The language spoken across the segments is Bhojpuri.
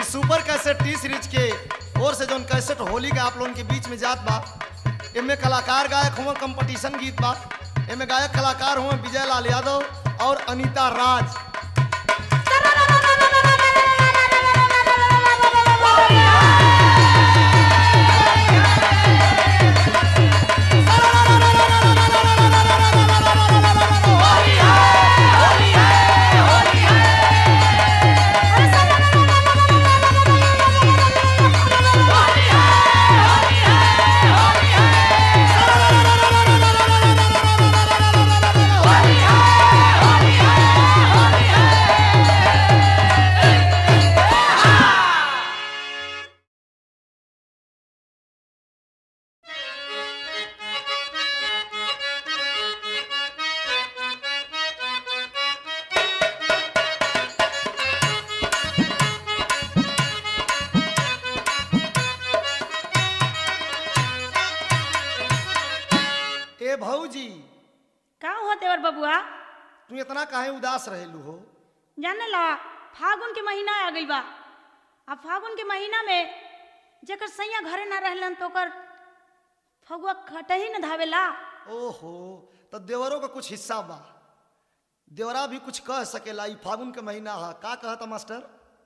सुपर कैसेट टी सीरीज के ओर से जौन कैसेट होली का आप लोगन के बीच में जात बा एमे कलाकार गायक हुआ कंपटीशन गीत बा एमे गायक कलाकार हुआ विजय लाल यादव और अनीता राज ए भौजी का हुआ देवर बबुआ तू इतना काहे उदास रहेलू हो जाने ला फागुन के महीना आ गई बा आ फागुन के महीना में जेकर सैया घरे ना रहलन तो ओकर फगुआ खटही न धावेला ओहो तो देवरों का कुछ हिस्सा बा देवरा भी कुछ कह सकेला ई फागुन के महीना है का कहता मास्टर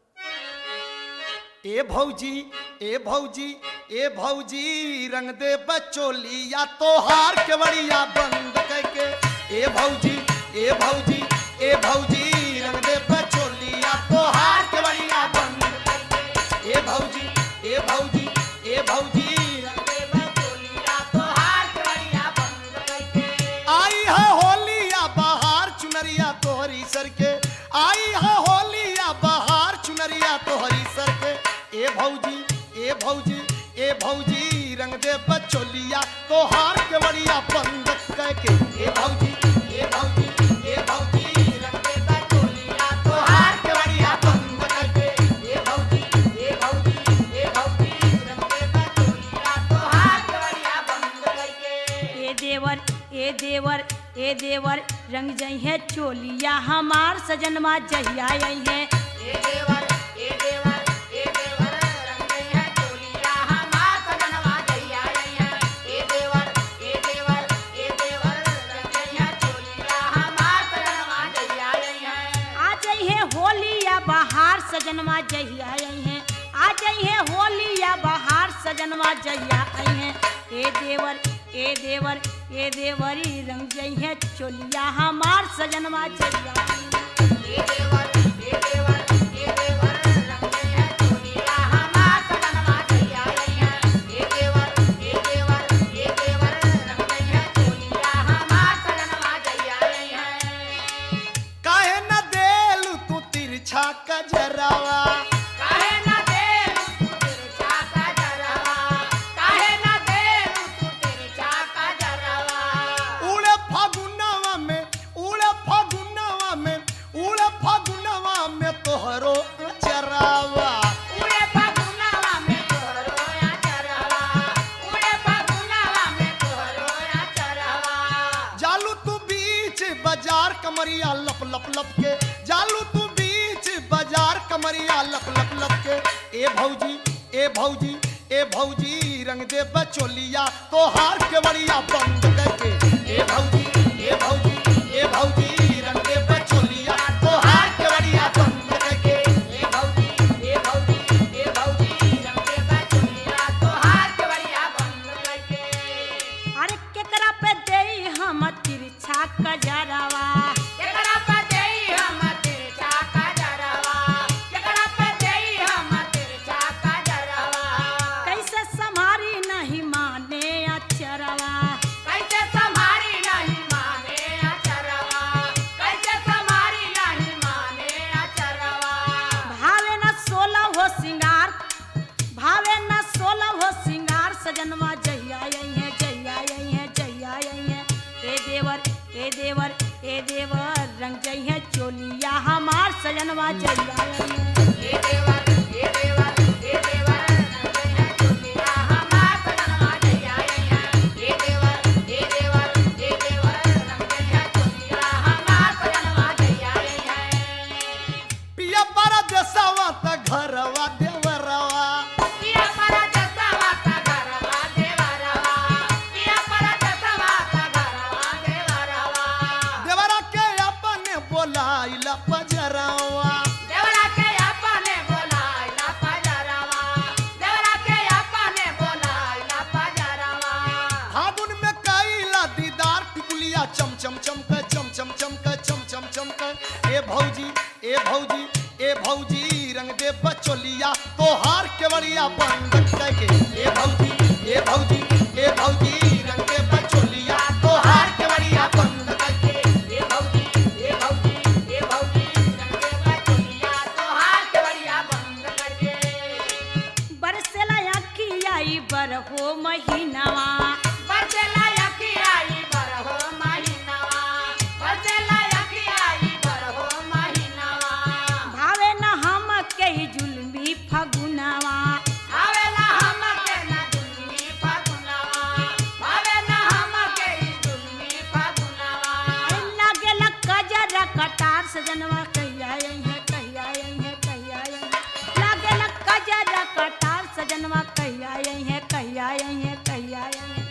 ए भौजी ए भौजी ए भौजी रंग दे बचोलिया तोहार के बड़िया बंद करके ए भौजी ए भौजी ए भौजी रंग दे बचोलिया तोहार के बड़िया बंद करके ए भौजी ए भौजी ए भौजी रंग दे बचोलिया तोहार के बड़िया बंद करके आई है होलिया बहार चुनरिया तोहरी सर के आई है होलिया बहार चुनरिया तोहरी सर के ए भौजी ए भौजी ए भौजी रंग दे बचोलिया तोहार के बड़िया बंद करके ए भौजी ए भौजी ए भौजी रंग दे बचोलिया तोहार के बड़िया बंद करके ए भौजी ए भौजी ए भौजी रंग दे बचोलिया तोहार के बड़िया बंद करके ए देवर ए देवर ए देवर रंग जई है चोलिया हमार सजनमा जहिया आई है ए देवर ए देवर ए देवर रंग गई है चोलिया हमार सजनवा जइया आई है ए देवर ए देवर ए देवर रंग गई है चोलिया हमार सजनवा जइया आई है आ जई है होलिया बहार सजनमा जहिया आई है आ जई है होलिया बहार सजनमा जहिया आई है ए देवर ए देवर ए देवरी रंग जई है चोलिया हमार सजनमा जहिया आई है ए देवर ए देवर ए देवर रंग गई है चोलिया हमार सजनवा जइया आई है ए देवर ए देवर ए देवर रंग गई है चोलिया हमार सजनवा जइया आई है काहे न देलू तू तिरछा कजरावा काहे ना देलू तू तिरछा का जरवा काहे ना देलू तू तिरछा का जरवा उड़े फागुनवा में उड़े फागुनवा में उड़े फागुनवा में तोहरो चरावा उड़े फागुनवा में तोहरो या चरवा उड़े फागुनवा में तोहरो या चरवा जालू तू बीच बाजार कमरिया लप लप लप के जालू तू बीच बाजार कमरिया लप लप लप के ए भौजी ए भौजी ए भौजी रंग दे बचोलिया तोहार के बड़िया बंद करके ए भौजी ए भौजी ए भौजी रंग दे बचोलिया तोहार के बड़िया बंद करके ए भौजी ए भौजी ए भौजी रंग दे बचुलिया तोहार के बढ़िया बंद करके अरे केकरा पे देई हम तिरछा कजरावा केकरा पे देई हम तिरछा का जरवा केकरा पे देई हम तिरछा का जरवा कैसे संभारी नहीं माने अचरवा कैसे संभारी नहीं माने अचरवा कैसे संभारी नहीं माने अचरवा भावे न सोलह हो सिंगार भावे न सोलह हो सिंगार सजनवा जहिया आई है जहिया आई है जहिया आई है ए देवर ए देवर ए देवर रंग जई है चोलिया हमार सजनवा जहिया आई है ए देवर ए देवर ए देवर रंग है चुलिया हमार सजनवा जइया आई है ए देवर ए देवर ए देवर रंग है चुलिया हमार सजनवा जइया आई है पिया पर देसवा त घरवा देव केवड़िया बंद करके ए भौजी ए भौजी ए भौजी रंग दे बचोलिया तोहार केवड़िया बंद करके ए भौजी ए भौजी ए भौजी रंगे बचोलिया तोहार केवड़िया बंद करके बरसेला अखिया ई बरहो महीनावा बरसेला यकियाई बरहो महीनावा बरसेला यकियाई बरहो महीनावा भावे न हम के ई जुल्मी फगुनावा आवेला हमके न दुलमी फगुनावा आवेला हमके ई दुलमी फगुनावा लागेला कजरा कटार सजनवा कहिया आई है कहिया आई है कहिया आई है लागेला कजरा कटार सजनवा कहिया आई है कहिया आई है कहिया आई है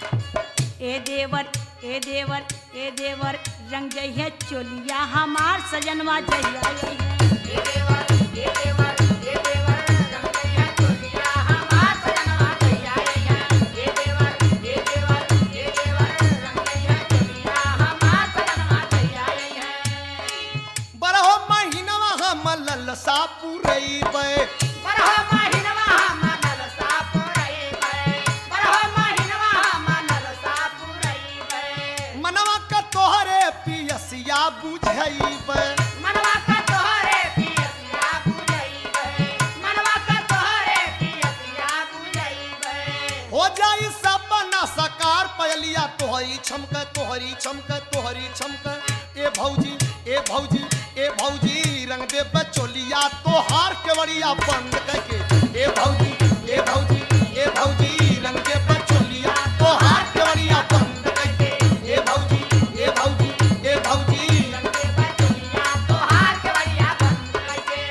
ए देवर ए देवर ए देवर रंग जई है चोलिया हमार सजनवा जइया आई है ए देवर ए देवर ए देवर रंगे है चोलिया हमार सजनवा कहिया है ए देवर ए देवर ए देवर रंगे है चोलिया हमार सजनवा कहिया है बरहो महीनवा हम ललसा पुरैबे बरहो महिनवा हम नलसा पुरैबै बरहो महिनवा हम नलसा पुरैबै मनवा का तोहरे पियसिया बुझैबे मनवा का तोहरे पियसिया बुझैबै मनवा का तोहरे पियसिया बुझैबै हो जाई सपना सकार पयलिया तोहरी छमक तोहरी छमक तोहरी छमक ए भौजी ए भौजी ए भौजी रंग दे बचोलिया तोहार केवड़िया बंद करके ए भौजी ए भौजी ए भौजी रंग दे बचोलिया तोहार केवड़िया बंद करके ए भौजी ए भौजी ए भौजी रंगे बचलिया तोहार के बढ़िया बंद करके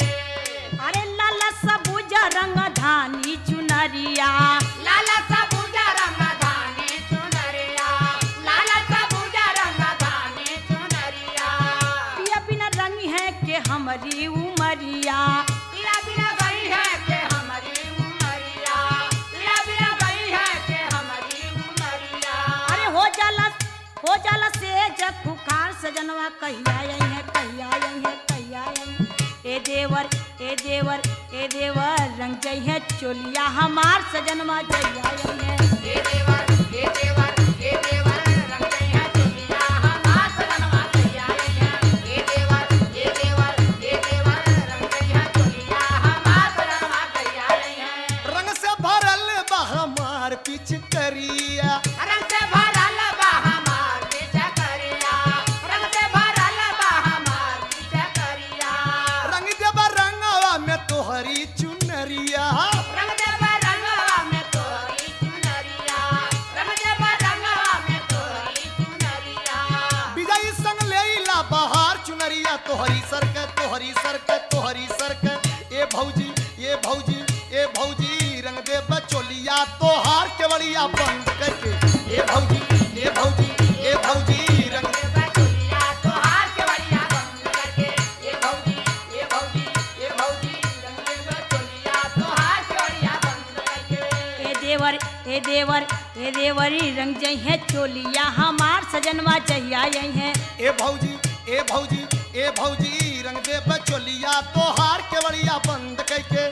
अरे लाला सबुज रंग धानी चुनरिया लाला सबूजा रंग धानी चुनरिया लाला सबूजा रंग धानी चुनरिया पिया बिना रंग है के हमारी उमरिया पीला बिना गई है के हमारी उमरिया पीला बिना गई है के हमारी उमरिया अरे हो जाला हो जाला से जग पुकार सजनवा कहिया आई है कहिया आई है कहिया आई है ए देवर ए देवर ए देवर रंग जई है चोलिया हमार सजनवा जइया आई है हे देवर हे देवर हे देवर रंग गई है चुनिया हमार सजनवा कहिया आई है हे देवर हे देवर हे देवर रंग गई है चुनिया हमार सजनवा कहिया आई है रंग से भरल बा हमार पिचकरिया रंग से भरल बा हमार पीछे करिया रंग से भरल बा हमार पीछे करिया रंग देबा रंगवा में तोहरी चुनरिया रंग देव रंगवा में तोरी चुनरिया रंग देव रंगवा में तोरी चुनरिया विजयी संग लेला बहार चुनरिया तोहरी सरक तोहरी सरक तोहरी सरक ए भौजी ए भौजी ए भौजी रंग दे बचोलिया तोहार केवड़िया बंद करके ए भौजी ए भौजी ए भौजी रंग दे बचुलिया तोहार के बढ़िया बंद करके ये भौजी ये भौजी ये भौजी रंग बचुलिया तोहार के बढ़िया बंद करके ए देवर ए देवर ए देवरी रंग जई है चोलिया हमार सजनवा जइया आई है ए भौजी ए भौजी ए भौजी रंग दे बचोलिया तोहार केवड़िया बंद करके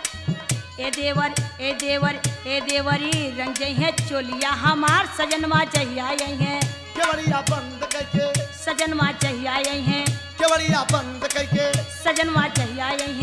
ए देवर ए देवर ए देवरी रंग जई है चोलिया हमार सजनवा जइया आई है केवड़िया बंद करके सजनवा जइया आई है केवड़िया बंद करके सजनवा जइया आई